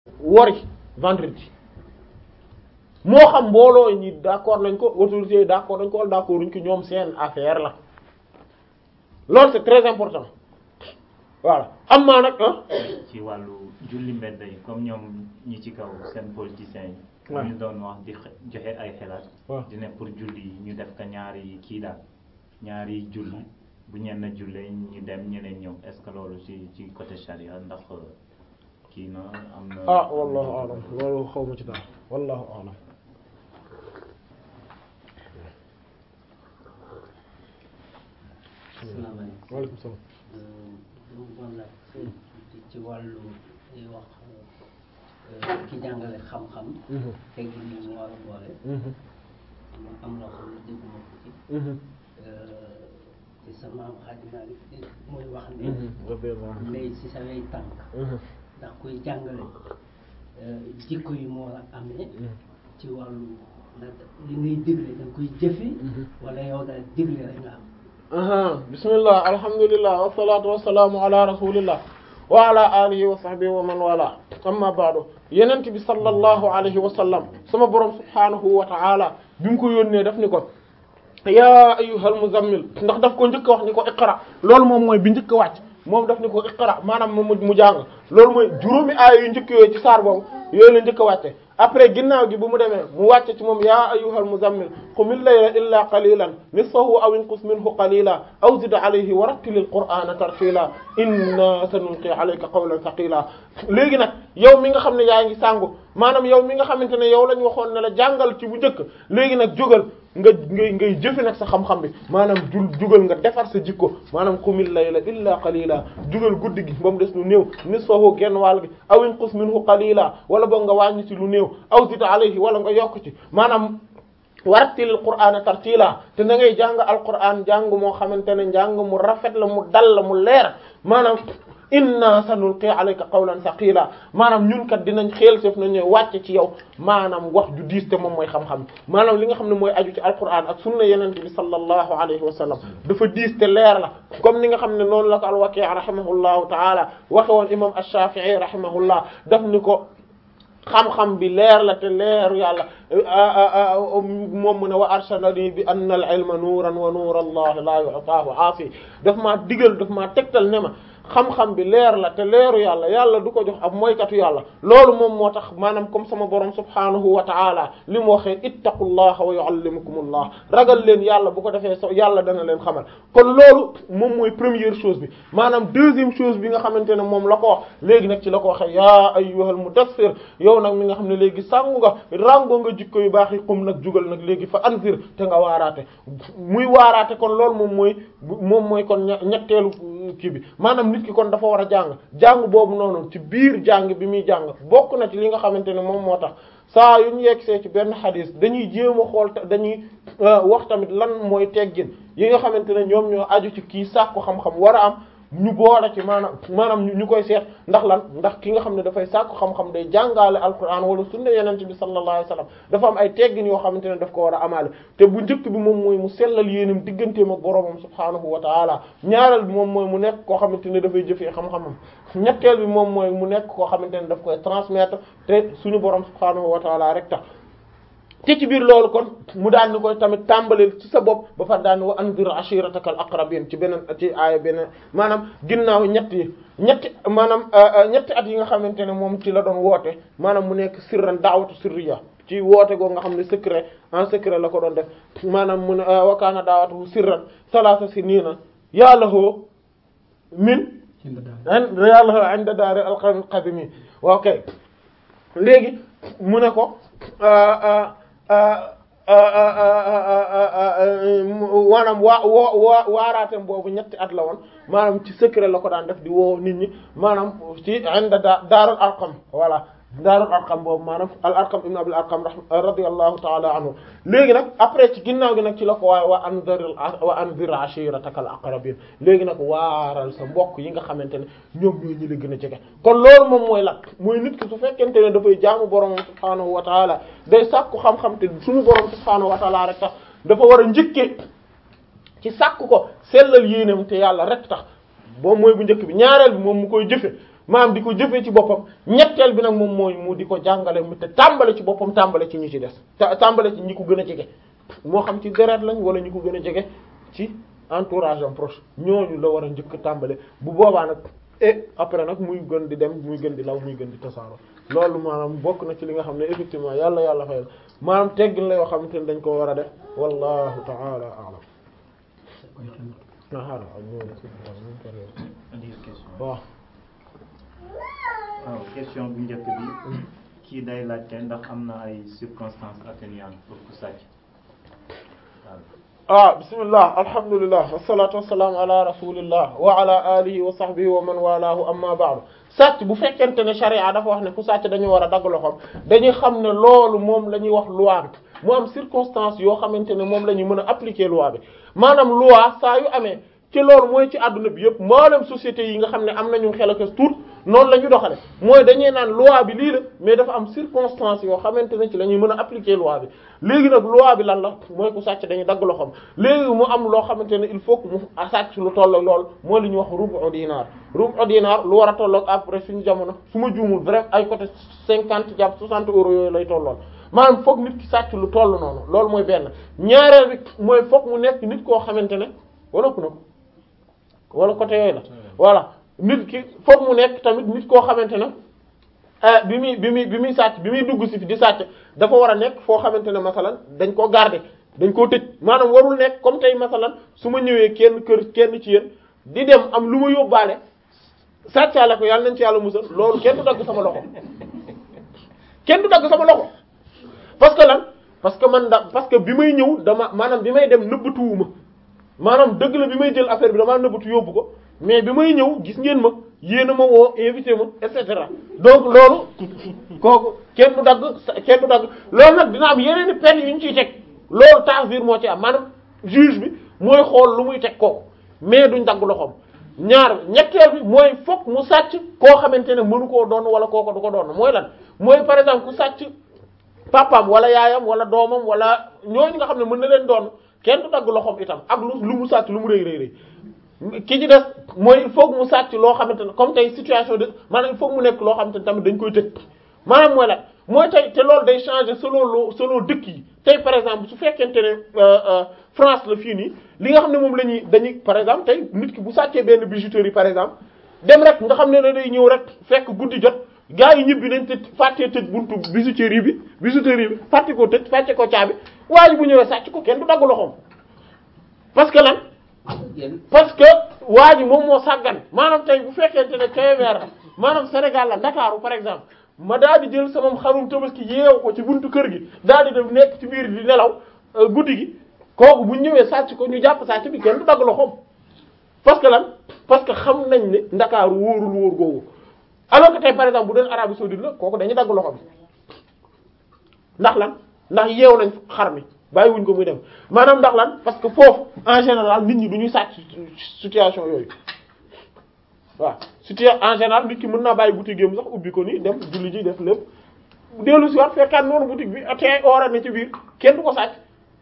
wori vendredi moo xam mbooloo ñi d'accord nañ ko autorités yi d'accord nañ ko wala d'accord uñ ko ñoom seen affaire la loolu c'est très important voilà am maa nag ah ci wàllu julli mbedd yi comme ñoom ñi ci kaw seen politiciens yi Ouais. ñu doon wax di xe- joxe ay xelaat Ouais. di ne pour julli yi ñu def ka ñaari kii daal ñaari julli bu ñenn jullee ñu dem ñeneen ñëw est-ce que loolu ci ci côté charia ndax kii na am na ah wallahu alam loolu xaw ma ci dara wallahu alam asalaamaaleykum waaleykum salaam lu ma laaj ci ci wàllu li wax ki jàngale xam-xam Mhm. tegg ni mu war a boole Mhm. ma am loo xam ne dégguma ko ci Mhm. ci sa maam xaaj naa muy wax ne Mhm. radiyallahu anhu. ndey ci sa way tànk Mhm. ndax kuy jàngale jikko yi mu war a amee ci wàllu ndax li ngay digle da nga koy jëfe wala yow daal digle rek nga am aha bismillah alhamdulillah wassalatu wassalamu ala rasulillah wa ala alihi wa sahbihi wa man wala amma ba'du yenent bi sallallahu alayhi wa sallam sama borom subhanahu wa ta'ala bi mu ko yónnee daf ni ko ya ayyuhal muzammil ndax daf ko njëkk a wax ni ko iqra loolu moom mooy bi njëkk a wàcc moom daf ni ko iqra maanaam mu mu jàng loolu mooy juróomi aaya yu njëkk yooyu ci saar boobu yooyu la njëkk a wàcce après ginnaaw gi bu mu demee mu wàcce ci moom ya ayyuhal muzammil qumil layla illa qalilan nisfahu aw inqus minhu qalila aw zid alayhi wa rattilil qur'ana tartila inna sanulqi alayka qawlan thaqila léegi nag yow mi nga xam ne yaa ngi sàngu maanaam yow mi nga xamante ne yow lañ waxoon ne la jàngal ci bu njëkk léegi nag jógal nga ngay ngay jëfe nag sa xam-xam bi maanaam jul jugal nga defar sa jikko maanaam qumil layla illa qalila jugal guddi gi ba mu des lu néew nisfahu genn wàll gi aw inqus minhu qalila wala boog nga wàññi ci lu néew aw zid alayhi wala nga yokk ci maanaam warattilil qur'ana tartila te na ngay jàng alquran jàng moo xamante ne njàng mu rafet la mu dal la mu leer maanaam inna sanulqi alayka qawlan thaqila maanaam ñun kat dinañ xeel sef nañu wàcce ci yow maanaam wax ju diis te moom mooy xam-xam maanaam li nga xam ne mooy aju ci alquran ak sunna yenente bi sallallahu alayhi wa sallam dafa diis te leer la comme ni nga xam ne noonu la ko al-Waki' rahimahullahu taala waxe woon imam ash-Shafi'i rahimahullah daf ni ko xam-xam bi leer la te leer yàlla moom mu ne wa arshadani bi anna al ilma nuuran wa nuur allah la yu'taahu aafi daf maa digal daf maa tegtal ne ma xam-xam bi leer la te leeru yàlla yàlla du ko jox ab moykatu yàlla loolu moom moo tax maanaam comme sama borom subhaanahu wa ta'ala li mu waxee ittaqullaha wa yu'allimukumullah ragal leen yàlla bu ko defee so yàlla dana leen xamal kon loolu moom mooy première chose bi maanaam deuxième chose bi nga xamante ne moom la ko wax léegi nag ci la ko waxee yaa ayyuhal mudassir yow nag mi nga xam ne léegi sàngu nga rango nga jikko yu baax yi xum nag jugal nag léegi fa anzir te nga waaraate muy waaraate kon loolu moom mooy moom mooy kon ñetteelu kii bi maanaam nit ki kon dafa war a jàng jàng boobu noonu ci biir jàng bi muy jàng bokk na ci li nga xamante ne moom moo tax saa yu ñu yegsee ci benn xadis dañuy jéem a xool dañuy wax tamit lan mooy teggin yi nga xamante ne ñoom ñoo aju ci kii sàkku xam-xam war a am ñu boole ci maanaam maanaam ñu koy seet ndax lan ndax ki nga xam ne dafay sàkku xam-xam day jàngaale alquran wala sunna yenente bi sallallahu alayhi wasallam dafa am ay teggin yoo xamante ne daf ko war a amaale te bu njëkk bi moom mooy mu sellal yéenam digganteem ak boroomam subhaanahu wa taala ñaareel bi moom mooy mu nekk koo xamante ne dafay jëfee xam-xamam ñetteel bi moom mooy mu nekk koo xamante ne daf koy transmettre te suñu borom subhaanahu wa taala rek tax te ci biir loolu kon mu daan ni koy tamit tàmbaleel ci sa bopp ba fa daan wa anzir ashiratakal aqrabin ci beneen ci aaya beneen maanaam ginnaaw ñett yi ñetti maanaam ñetti at yi nga xamante ne moom ci la doon woote maanaam mu nekk sirran daawatu sirriya ci woote goo nga xam ne secret en secret la ko doon def maanaam mu ne wa kaana daawatu sirran salaasa sinina yàllahoo min yàllahoo inda daari alqawmi qadimi waaw kay léegi mu ne ko maanaam waa woo waa waaraatem boobu ñetti at la woon maanaam ci secret la ko daan def di woo nit ñi maanaam ci inda da daarul arqam voilà daarul arqam boobu maanaam al arqam ibn abul arqam radiyallahu ta'ala anhu léegi nag après ci ginnaaw gi nag ci la ko waaye wa anzir wa anzir ashiratakal aqrabin léegi nag waaral sa mbokk yi nga xamante ne ñoom ñoo ñi la gën a jege kon loolu moom mooy lak mooy nit ki su fekkente ne dafay jaamu borom subhaanahu wa taala day sàkku xam-xam te suñu borom subhaanahu wa taala rek tax dafa war a njëkkee ci sàkku ko sellal yéenam te yàlla rek tax boobu mooy bu njëkk bi ñaareel bi moom mu koy jëfe maanaam di ko jëfee ci boppam ñetteel bi nag moom mooy mu di ko jàngale mu te tàmbale ci boppam tàmbale ci ñi ci des tàmbale ci ñi ko gën a jege moo xam ci deret lañ wala ñi ko gën a jege ci entourage am proche ñooñu la war a njëkk tàmbale bu boobaa nag et après nag muy gën di dem muy gën di law muy gën di tasaaroo loolu maanaam bokk na ci li nga xam ne effectivement yàlla yàlla fayal maanaam teggin la yoo xamante ne dañ ko war a def wallahu ta'ala a'lam waaw waaw question bu njëkk bi kii day laajte ndax am na ay circonstances atténuantes pour ku sàcc waaw ah bismillah alhamdulillah wassalatu wassalamu ala rasulillah wa ala alihi wa sahbihi wa man walaahu amma ba'du sàcc bu fekkente ne sharia dafa wax ne ku sàcc dañu war a dagg loxoom dañuy xam ne loolu moom la ñuy wax loi bi mu am circonstance yoo xamante ne moom la ñu mën a appliquer loi bi maanaam loi saa yu amee ci loolu mooy ci àdduna bi yëpp mboolem société yi nga xam ne am nañu xel ak tuut noonu la ñu doxale mooy dañuy naan loi bi lii la mais dafa am circonstance yoo xamante ne ci la ñuy mën a appliquer loi bi léegi nag loi bi lan la mooy ku sàcc dañuy dagg loxoom léegi mu am loo xamante ne il faut que mu sàcc lu tollook lool mooy li ñuy wax rubu dinar rubu dinar lu war a tollook après suñu jamono su ma juumul vrai ay côté cinquante jàpp soixante euros yooyu lay tollool maanaam foog nit ki sàcc lu toll noonu loolu mooy benn ñaareel bi mooy foog mu nekk nit koo xamante ne wala ku na ko wala côté yooyu la voilà nit ki foog mu nekk tamit nit koo xamante ne ah bi muy bi muy bi muy sàcc bi muy dugg si fi di sàcc dafa war a nekk foo xamante ne masalan dañ koo garder dañ koo tëj maanaam warul nekk comme tey masalan su ma ñëwee kenn kër kenn ci yéen di dem am lu ma yóbbaale sàccaale ko yàlla nañ ci yàlla musal loolu kenn du dagg sama loxo kenn du dagg sama loxo parce que lan parce que man da parce que bi may ñëw dama maanaam bi may dem nëbbatuwuma maanaam dëgg la bi may jël affaire bi damaa nëbbatu yóbbu ko mais bi may ñëw gis ngeen ma yéen a ma woo invité ma et cetera donc loolu kooku kenn du dagg kenn du dagg loolu nag dina am yeneen i peine yu ñu ciy teg loolu ta'zir moo ci am maanaam juge bi mooy xool lu muy teg kooku mais duñ dagg loxoom ñaar ñetteel bi mooy fokk mu sàcc koo xamante ne mënu koo doon wala kooko du ko doon mooy lan mooy par exemple ku sàcc papam wala yaayam wala doomam wala ñooñu nga xam ne mën na leen doon kenn du dagg loxoom itam ak lu lu mu sàcc lu mu rëy rëy rëy ki ci des mooy il faut que mu sàcc loo xamante ne comme tey situation de maanaam il faut que mu nekk loo xamante ne tamit dañ koy tëj maanaam mooy lan mooy tey te loolu day changer selon loo selon dëkk yi tey par exemple su fekkente ne France la fii nii li nga xam ne moom la ñuy dañuy par exemple tey nit ki bu sàccee benn bijouterie par exemple dem rek nga xam ne ne day ñëw rek fekk guddi jot gaa yi ñibbi nañ tëj fàttee tëj buntu bijouterie bi bijouterie bi fàtte ko tëj fàtte ko caabi waaye bu ñëwee sàcc ko kenn du dagg loxoom parce que lan parce que waa ji moom moo sàggan maanaam tey bu fekkente ne Kébémer maanaam Sénégal la Ndakaaru par exemple ma daal di jël sama xarum tabaski yeewu ko ci buntu kër gi daal di def nekk ci biir di nelaw guddi gi kooku bu ñëwee sàcc ko ñu jàpp sàcc bi kenn du dagg loxoom parce que lan parce que xam nañ ne Ndakaaru wóorul wóor googu alors que tey par exemple bu doon Arabie saoudite la kooku dañuy dagg loxo bi ndax lan ndax yeew nañ xar mi bàyyiwuñ ko muy dem maanaam ndax lan parce que foofu en général nit ñi du ñuy sàcc situation yooyu waaw situation en général nit ki mën naa bàyyi boutique yam sax ubbi ko ni dem julli ji def lépp dellu si waat fekkaat noonu boutique bi te oora ne ci biir kenn du ko sàcc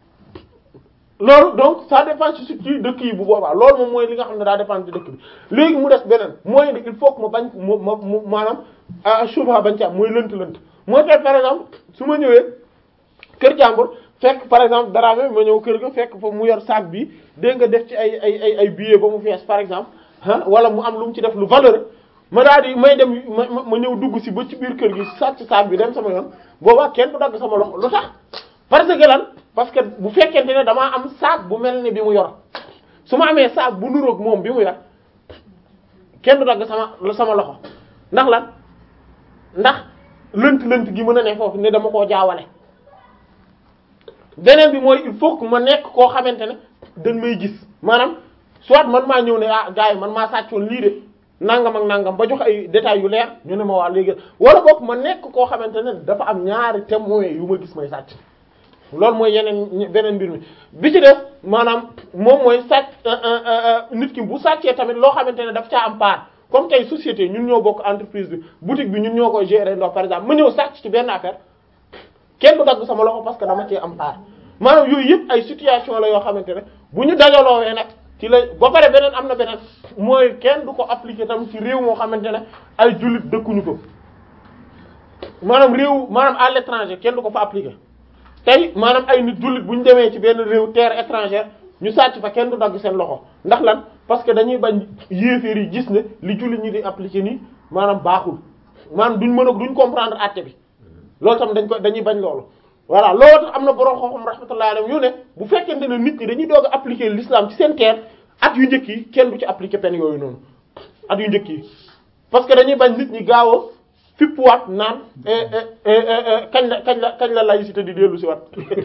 loolu donc ça dépend ci ci dëkk yi bu boobaa loolu moom mooy li nga xam ne daa dépend ci dëkk bi léegi mu des beneen mooy il faut que ma bañ ma ma mu maanaam shubha bañ ci am mooy lënt-lënt mooy tey par exemple su ma ñëwee kër jàmbur fekk par exemple dara ma ñëw kër ga fekk fa mu yor sac bi dégg nga def ci ay ay ay ay billets ba mu fees par exemple ah wala mu am lu mu ci def lu valeur ma daal di may dem ma ma ñëw dugg si ba ci biir kër gi sàcc sac bi dem sama yoon boobaa kenn du dagg sama loxo lu tax parce que lan parce que bu fekkente ne damaa am sac bu mel ni bi mu yor su ma amee sac bu nuroog moom bi mu yor kenn du dagg sama sama loxo ndax lan ndax lënt lënt gi mën a ne foofu ne dama koo jaawale beneen bi mooy il faut que ma nekk koo xamante ne dañ may gis maanaam soit man maa ñëw ne ah gars yi man maa sàccoon lii de nangam ak nangam ba jox ay détails yu leer ñu ne ma waa léegi wala boog ma nekk koo xamante ne dafa am ñaari témoins yu ma gis may sàcc loolu mooy yeneen beneen mbir mi bi ci def maanaam moom mooy sàcc nit ki bu sàccee tamit loo xamante ne daf caa am part comme tey société ñun ñoo bokk entreprise bi boutique bi ñun ñoo koy gérer ndox par exemple ma ñëw sàcc ci benn affaire kenn du dagg sama loxo parce que dama cee am part maanaam yooyu yëpp ay situation la yoo xamante ne bu ñu dajaloowee nag ci la ba pare beneen am na beneen mooy kenn du ko appliquer tam ci réew moo xamante ne ay jullit dëkkuñu ko maanaam réew maanaam à l'étranger kenn du ko fa appliquer tey maanaam ay nit jullit bu ñu demee ci benn réew terre étrangère ñu sàcc fa kenn du dagg seen loxo ndax lan parce que dañuy bañ yéeféer yi gis ne li jullit ñi di appliquer nii maanaam baaxul maanaam duñ mën a duñ comprendre àtte bi loolu tam dañ ko dañuy bañ loolu voilà loolu tax am na borom xam-xam rahmatullahi alayhi yu ne bu fekkente ne nit ñi dañuy doog a appliquer l'islam ci seen terre at yu njëkk yi kenn du ci appliquer peine yooyu noonu at yu njëkk yi parce que dañuy bañ nit ñi gaaw a fippuwaat naan kañ la kañ la kañ la laïcité di dellu si waat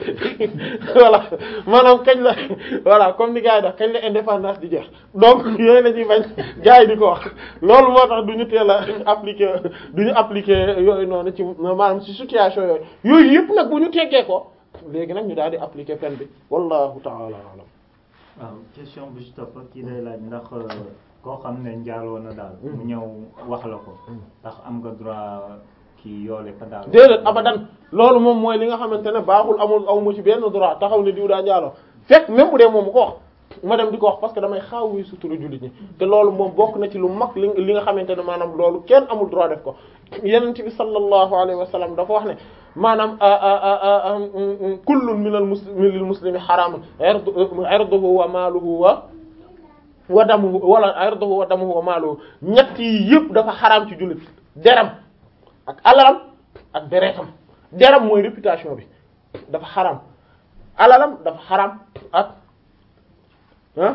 voilà maanaam kañ la voilà comme ni gars yi def kañ la indépendance di jeex donc yooyu la ñuy bañ gars yi di ko wax loolu moo tax du ñu teel a appliquer du ñu appliquer yooyu noonu ci maanaam ci situation yooyu yooyu yëpp nag bu ñu teggee ko léegi nag ñu daal di appliquer peine bi wallahu ta'ala alam waaw question bu ci topp kii day laaj ndax koo xam ne njaaloo na daal mu ñëw wax la ko ndax am nga droit kii yoole ko daal déedéet abadan loolu moom mooy li nga xamante ne baaxul amul aw mu ci benn droit taxaw ne diw daa njaaloo fekk même bu dee moom mu ko wax ma dem di ko wax parce que damay xaaw wi sutura jullit ñi te loolu moom bokk na ci lu mag li li nga xamante ne maanaam loolu kenn amul droit def ko yenent bi sallallahu alayhi wa sallam dafa wax ne maanaam kullun minal muslimi lil muslimi haramun irduhu wa maaluhu wa wa damuhu wala irduhu wa damuhu wa maaluhu ñett yi yëpp dafa xaraam ci jullit deram ak alalam ak deretam deram mooy réputation bi dafa xaraam alalam dafa xaraam ak ah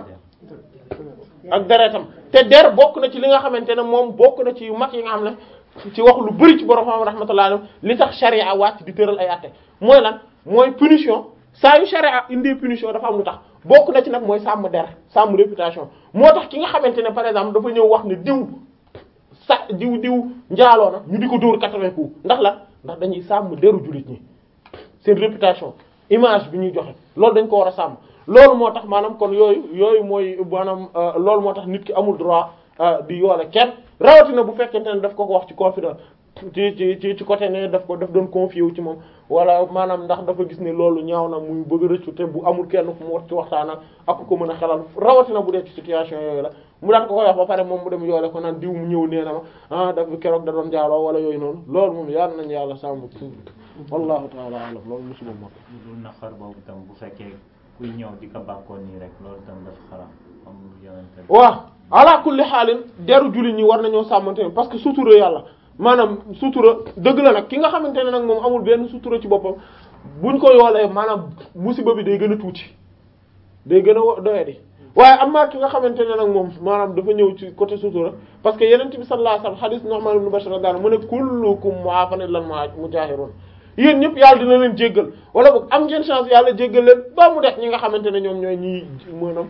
ak deretam te der bokk na ci li nga xamante ne moom bokk na ci yu mag yi nga xam ne ci wax lu bari ci borom xam rahmatullah alayhi li tax charia wàcc di tëral ay atte mooy lan mooy punition saa yu charia indi punition dafa am lu tax bokk na ci nag mooy sàmm der sàmm réputation moo tax ki nga xamante ne par exemple dafa ñëw wax ne diw sa diw diw njaaloo na ñu di ko dóor quatre-vingts coups ndax la ndax dañuy sàmm deru jullit ñi seen réputation image bi ñuy joxe loolu dañ ko war a sàmm loolu moo tax maanaam kon yooyu yooyu mooy maanaam loolu moo tax nit ki amul droit di yoole kenn rawatina bu fekkente ne daf ko ko wax ci confidence ci ci ci ci côté ne daf ko daf doon confier wu ci moom wala maanaam ndax dafa gis ne loolu ñaaw na muy bëgg a rëccu te bu amul kenn ku mu war ci waxtaan ak ku ko mën a xelal rawatina bu dee ci situation yooyu la mu daan ko koy wax ba pare moom mu dem yoole ko naan diw mu ñëw nee na ma ah daf keroog da doon jaaloo wala yooyu noonu loolu moom yar nañ yàlla sàmm wallahu taala alam loolu musuma moo lu dul naqar boobu tam bu fekkee kuy ñëw di ko bàkkoon nii rek loolu tam dafa xaram comme yonente bi waaw ala kulli xaalin deru jullit ñi war nañoo sàmmante parce que sutura yàlla maanaam sutura dëgg la nag ki nga xamante ne nag moom amul benn sutura ci boppam buñ ko yoolee maanaam musiba bi day gën a tuuti day gën a doyadi waaye am na ki nga xamante ne nag moom maanaam dafa ñëw ci côté sutura parce que yeneen bi sallallahu alayhi wasallam hadith Nu'man ibn Bashir daal mu ne kullukum mu'afan illa al-mujahirun yéen ñëpp yàlla dina leen jéggal wala boog am ngeen chance yàlla jéggal leen ba mu def ñi nga xamante ne ñoom ñooy ñii maanaam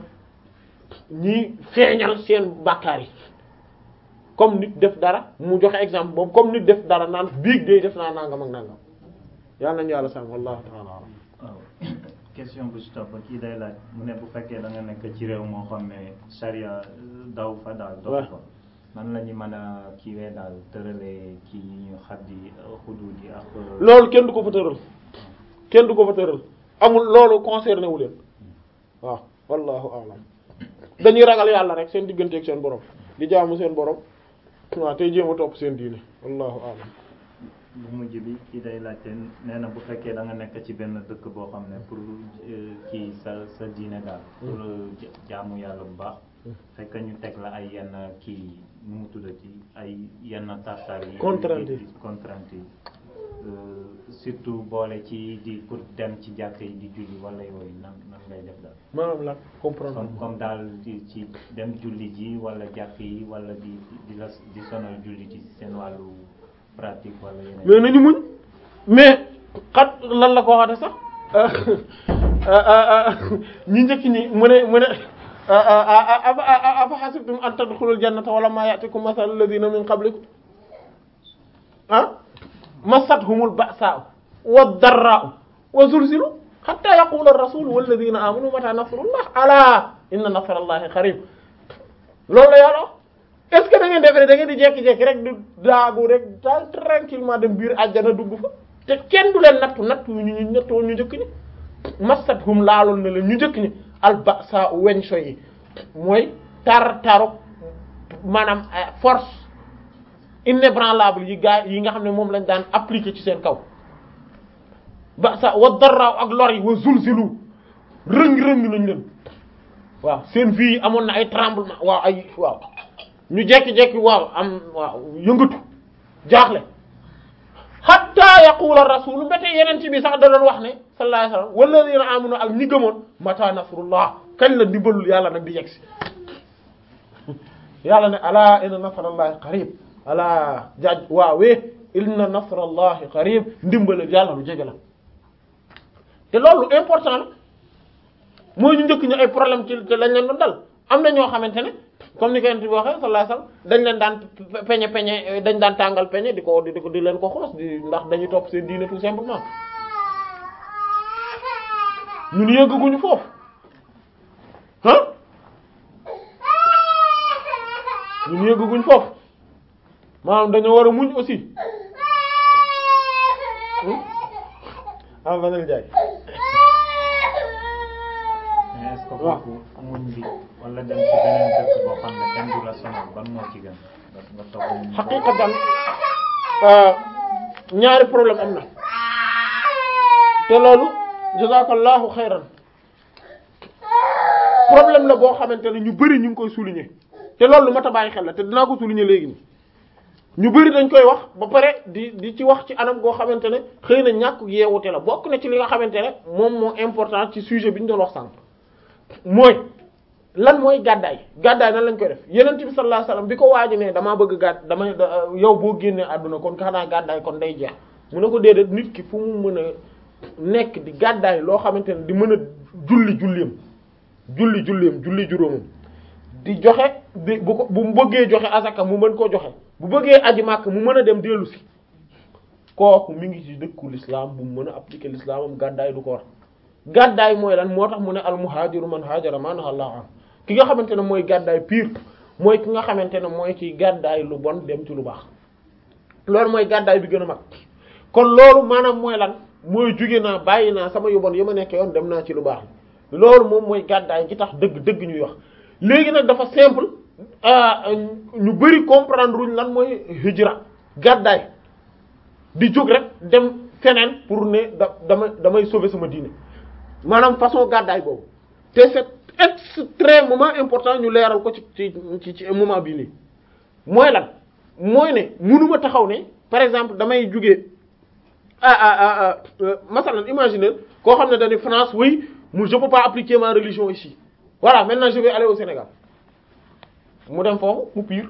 ñii feeñal seen bàkkaar yi comme nit def dara mu joxe exemple boobu comme nit def dara naan biig day def naa nangam ak nangam yàlla nañu yàlla sàmm wallahu ta'ala alam waaw question bu ci topp kii day laaj mu ne bu fekkee da nga nekk ci réew moo xam ne charia daw fa daal dox fa man la ñu mën a kiiwee daal tëralee kii yi ñu xaddi xuduud yi ak loolu kenn du ko fa tëral kenn du ko fa tëral amul loolu concerné wu leen waaw wallahu a'lam dañuy ragal yàlla rek seen digganteeg seen borom di jaamu seen borom waaw tey jéem a topp seen diine wallahu a'lam bu mujj bi kii day laajte nee na bu fekkee da nga nekk ci benn dëkk boo xam ne pour kii sa sa diine daal pour jaamu yàlla bu baax fekk ñu teg la ay yenn kii nu mu tuddati ay yenn tartar yi Contrainte yi. contrainte yi surtout boole ci di pour dem ci jàkk yi di julli wala yooyu nan nan ngay def daal maanaam la comprendre comme comme daal di ci dem julli ji wala jàkk yi wala di di la di sonal julli ci seen wàllu pratique wala yeneen mais nañu muñ mais xat lan la ko waxate sax ñi njëkk ñi mu ne mu ne afa hasibtum an tadkhulul jannata wala ma ya'tikum mathalul ladina min qablikum ah massathumul ba'sa'u wad darra'u wa zulzilu hatta yaqula ar-rasul wal ladina amanu mata nasrullah ala inna nasrallahi qarib loolu la yàlla wax est-ce que da ngeen defee da ngeen di jekki-jekki rek du daagu rek daal tranquillement dem biir àjjana dugg fa te kenn du leen nattu nattu ñu ñu nattu ñu njëkk ñi massat hum laaloon na leen ñu njëkk ñi albasa weñ so yi mooy tar taru maanaam force inébranlable yi gaa yi nga xam ne moom lañ daan appliquer ci seen kaw ba sa wa darraaw ak lor yi wa zulzilu rëng-rëng nañ leen waaw seen vie yi amoon na ay tremblement waaw ay waaw ñu jekki-jekki waaw am waaw yëngatu jaaxle hatta yaqula rasul mbete yeneen ci bi sax da doon wax ne sallallahu alayhi wasallam walladina amanu ak ñi gëmoon mata nasrullah kañ la ndimbalul yàlla nag di yegsi yàlla ne ala inna nasrallahi qarib ala jaaj waawee inna nasrallahi qarib ndimbalul yàlla lu jege la te loolu important la mooy ñu njëkk ñu ay problème ci ci lañ leen doon dal am na ñoo xamante ne comme ni ko yent bi waxee sallallahu alayhi wasallam dañ leen daan peñe peñe dañ daan tàngal peñe di ko di ko di leen ko xoos di ndax dañuy topp seen diine tout simplement ñun yëgguñu foofu ah ñun yëgguñu foofu maanaam dañoo war a muñ aussi am vanel jaay mais est-ce que foofu muñ bi wala dem ci beneen dëkk boo xam ne kenn du la sonal ban moo ci gën nga nga toog muñ xaqiqatan ñaari problème am na te loolu jazakallahu xayran problème la boo xamante ne ñu bari ñu ngi koy souligner te loolu lu mat a bàyyi xel la te dinaa ko souligner léegi nii ñu bari dañ koy wax ba pare di di ci wax ci anam goo xamante ne xëy na ñàkk yeewute la bokk na ci li nga xamante ne moom moo important ci sujet bi ñu doon wax sànq mooy lan mooy gàddaay gàddaay nan lañ koy def yenent bi sallallahu alayhi wasallam bi ko waaji ne damaa bëgg gàdd damay yow boo génnee àdduna kon xanaa gàddaay kon day jeex mu ne ko déedéet nit ki fu mu mën a nekk di gàddaay loo xamante ne di mën a julli julleem julli julleem julli juróomam di joxe di bu ko bu mu bëggee joxe asaka mu mën koo joxe bu bëggee aji màkk mu mën a dem dellu si kooku mi ngi ci dëkku l'islam bu mu mën a appliquer l'islamam gàddaay du ko war gàddaay mooy lan moo tax mu ne al muhajiru man hajara ma naha Allah an ki nga xamante ne mooy gàddaay pire mooy ki nga xamante ne mooy ci gàddaay lu bon dem ci lu baax loolu mooy gàddaay bi gën a mag kon loolu maanaam mooy lan mooy jóge naa bàyyi naa sama yu bon yi ma nekkee yoon dem naa ci lu baax loolu moom mooy gàddaay gi tax dëgg dëgg ñuy wax léegi nag dafa simple ñu bari comprendre wuñ lan mooy hijra gàddaay di jóg rek dem feneen pour ne da dama damay sauver sama diine maanaam façon gàddaay boobu te c'est extrêmement important ñu leeral ko ci ci ci moment bii nii mooy lan mooy ne mënuma taxaw ne par exemple damay jóge ah ah ah masalan imaginer koo xam ne dañu France oui mu je peux pas appliquer ma religion ici voilà maintenant je vais aller au Sénégal mu dem foofu mu pire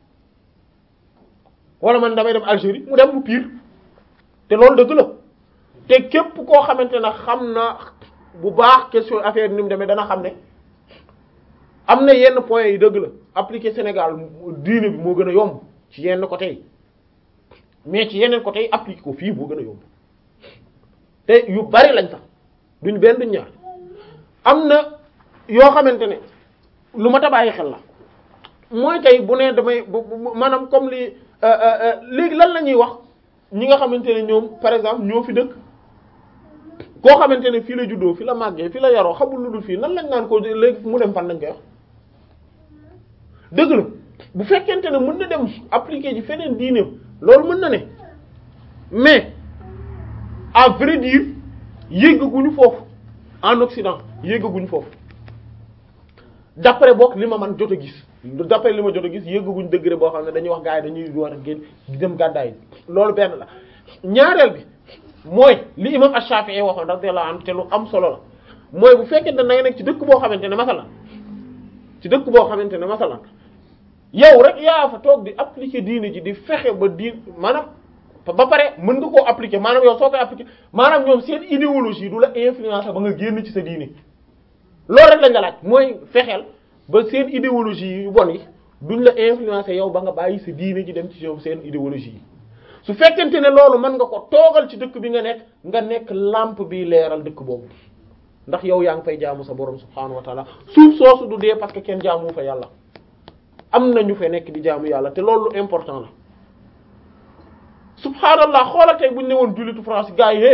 wala man damay dem Algérie mu dem mu pire te loolu dëgg la te képp koo xamante ne xam na bu baax question affaire ni mu demee dana xam ne am na yenn points yi dëgg la appliquer Sénégal diine bi moo gën a yomb ci yenn côté yi mais ci yeneen côté yi appliquer ko fii moo gën a yomb te yu bari lañ sax duñ benn duñ ñaar am na yoo xamante ne lu ma tabaayyi xel la mooy tey bu ne damay bu maanaam comme li léegi lan la ñuy wax ñi nga xamante ne ñoom par exemple ñoo fi dëkk koo xamante ne fii la juddoo fi la màggee fi la yaroo xamul lu dul fii nan lañ naan ko léegi mu dem fan lañ koy wax dëgg la bu fekkente ne mën na dem appliquer ji feneen diineem loolu mën na ne mais à vrai dire yéggaguñu foofu en Occident yéggaguñu foofu d'après bokk li ma man jot a gis d'après li ma jot a gis yéggaguñu degré boo xam ne dañuy wax gars yi dañuy war a génn dem gàddaay loolu benn la ñaareel bi mooy li imam Ash-Shafi'i waxoon radiyallahu anhu te lu am solo la mooy bu fekkente ne da nga nekk ci dëkk boo xamante ne masalan ci dëkk boo xamante ne masalan yow rek yaa fa toog di appliquer diine ji di fexe ba diin maanaam ba pare mën nga koo appliquer maanaam yow soo koy appliquer maanaam ñoom seen idéologie du la influencer ba nga génn ci sa diine loolu rek lañ la laaj mooy fexeel ba seen idéologie yu bon yi duñ la influencer yow ba nga bàyyi sa diine ji dem ci yow seen idéologie yi su fekkente ne loolu mën nga ko toogal ci dëkk bi nga nekk nga nekk lampe bi leeral dëkk boobu ndax yow yaa ngi fay jaamu sa borom subhaanahu wa taala suuf soosu du dee parce que kenn jaamu fa yàlla am na ñu fa nekk di jaamu yàlla te loolu lu important la subhaanallah xoolal tey bu ñu ne woon jullitu France gars yi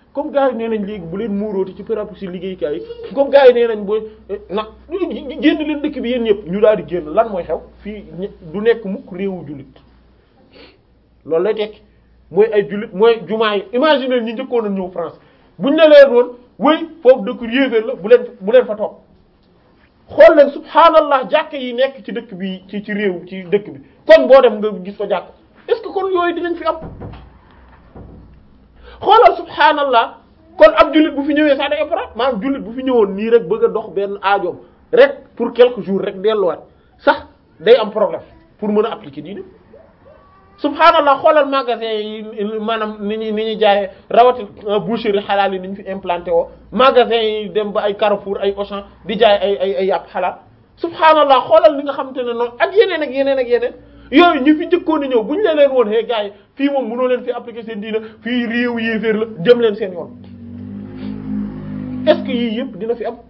comme gars yi nee nañ léegi bu leen muurooti ci pérapu si liggéeykaay yi comme gars yi nee nañ booy na génn leen dëkk bi yéen ñëpp ñu daal di génn lan mooy xew fii du nekk mukk réewu jullit loolu lay tekki mooy ay jullit mooy jumaa yi imaginer ñi njëkkoon a ñëw France buñ ne leen woon wéy foofu dëkk yéeféer la bu leen bu leen fa toog xool leen subhaanallah jàkk yi nekk ci dëkk bi ci ci réew ci dëkk bi kon boo dem nga gis fa jàkk est-ce que kon yooyu dinañ fi am xoolal subhaanallah kon ab jullit bu fi ñëwee sax day opéra maanaam jullit bu fi ñëwoon nii rek bëgg a dox benn aajoom rek pour quelques jours rek delluwaat sax day am problème pour mën a appliquer diine subhaanallah xoolal magasin yi maanaam ni ñuy ni ñuy jaayee rawatina boucherie xalaal yi ni ñu fi implanté woo magasin yi dem ba ay Carrefour ay Auchan di jaay ay ay ay yàpp xalaal subhaanallah xoolal li nga xamante ne noonu ak yeneen ak yeneen ak yeneen yooyu ñi fi njëkkoon a ñëw bu ñu la leen woon hee gars yi fii moom mënoo leen fi appliquer seen diina fii réew yéeféer la jëm leen seen yoon est-ce que yii yëpp dina fi am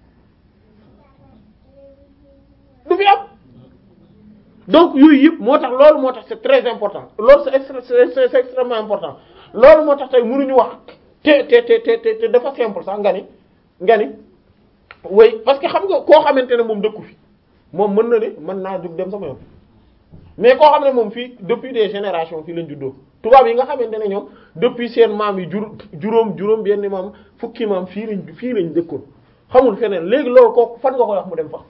du fi am donc yooyu yëpp moo tax loolu moo tax c'est très important loolu c'est extra c'est extrêmement important loolu moo tax tey mënuñu wax te te te te te dafa simple sax nga ni nga ni oui parce que xam nga koo xamante ne moom dëkku fi moom mën na ne mën naa jug dem sama yoon mais koo xam ne moom fii depuis des générations fii lañ juddoo tubaab yi nga xamante ne ñoom depuis seen maam yi jur juróom juróom benn maam fukki maam fii lañ fii lañ dëkkoon xamul feneen léegi loolu kooku fan nga koy wax mu dem fa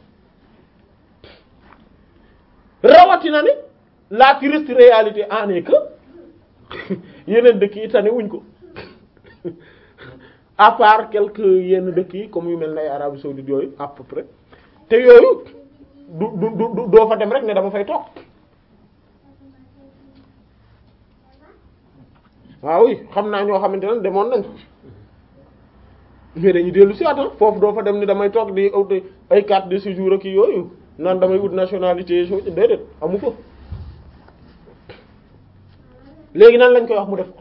rawatina ni la triste réalité en est que yeneen dëkk yi tane wuñ ko à part quelques yenn dëkk yi comme yu mel ne ay Arabie saoudite yooyu à peu près te yooyu du du du doo fa dem rek ne dama fay toog waaw oui xam naa ñoo xamante ne demoon nañ mais dañuy dellu si waat foofu doo fa dem ni damay toog di ut ay carte de séjour ak yooyu naan damay ut nationalité so déedéet amu ko léegi nan lañ koy wax mu def ko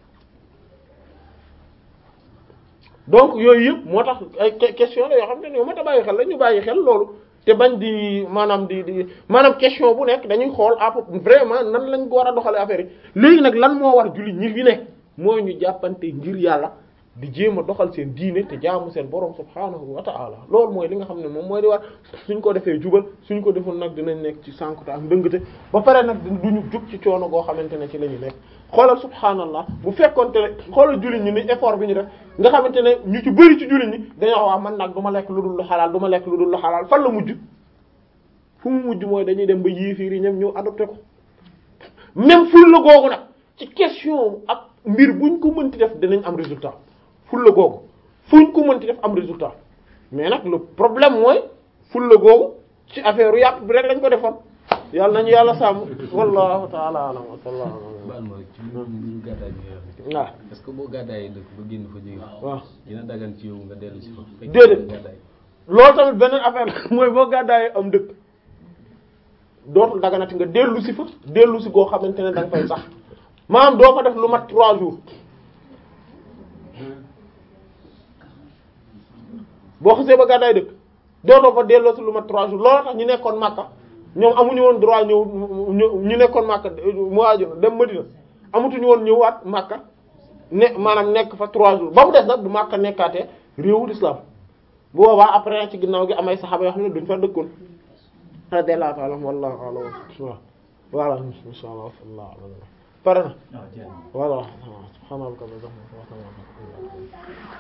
donc yooyu yëpp moo tax ay question la yoo xam ne ñoo mat a bàyyi xel la ñu bàyyi xel loolu te bañ di maanaam di di maanaam question bu nekk dañuy xool à peu vraiment nan lañ ko war a doxalee affaire yi léegi nag lan moo war jullit ñi fi nekk mooy ñu jàppante ngir yàlla di jéem a doxal seen diine te jaamu seen borom subhaanahu wa ta'ala loolu mooy li nga xam ne moom mooy di war suñ ko defee jubal suñ ko deful nag dinañ nekk ci sànkute ak ndëngate ba pare nag duñu jug ci coono goo xamante ne ci la ñu nekk xoolal subhaanallah bu fekkonte ne xoolal jullit ñi ni effort bi ñu def nga xamante ne ñu ci bëri ci jullit ñi dañoo wax man nag du ma lekk lu dul lu xalaal du ma lekk lu dul lu xalaal fan la mujj fu mu mujj mooy dañuy dem ba yéefiir yi ñoom ñëw adopté ko même ful la googu nag ci question ak mbir buñ ko mënti def dinañ am résultat fulla googu fuñ ko mënti def am résultat mais nag le problème mooy fulla googu ci affaire yàpp bi rek lañ ko defoon yàlla nañu yàlla sàmm wallahu ta'ala alam wa sallallahu baal ma ci ñu gàddaay bi nga waaw wax est-ce que boo gàddaayee dëkk ba génn fa jóge waaw dina dagan ci yow nga dellu si fa fekk Déedéet. gàddaay loolu tamit beneen affaire la mooy boo gàddaayee am dëkk dootul daganati nga dellu si fa dellu si goo xamante ne da nga fay sax maanaam doo fa def lu mat trois jours boo xasee ba gàddaay dëkk dootoo fa delloo si lu mat trois jours loolu tax ñu nekkoon Makka ñoom amuñu woon droit ñëw ñu ñu nekkoon Makka mu waaju dem Madina amatuñu woon ñëwaat Makka ne maanaam nekk fa trois jours ba mu des nag bu Makka nekkaatee réewul islam bu boobaa après ci ginnaaw gi amay saxaaba yoo xam ne duñ fa dëkkoon radiyallahu ta'ala wallahu a'lam waaw voilà insha Allah sallallahu alayhi wa sallam pare na waaw jeex na. voilà subhanallah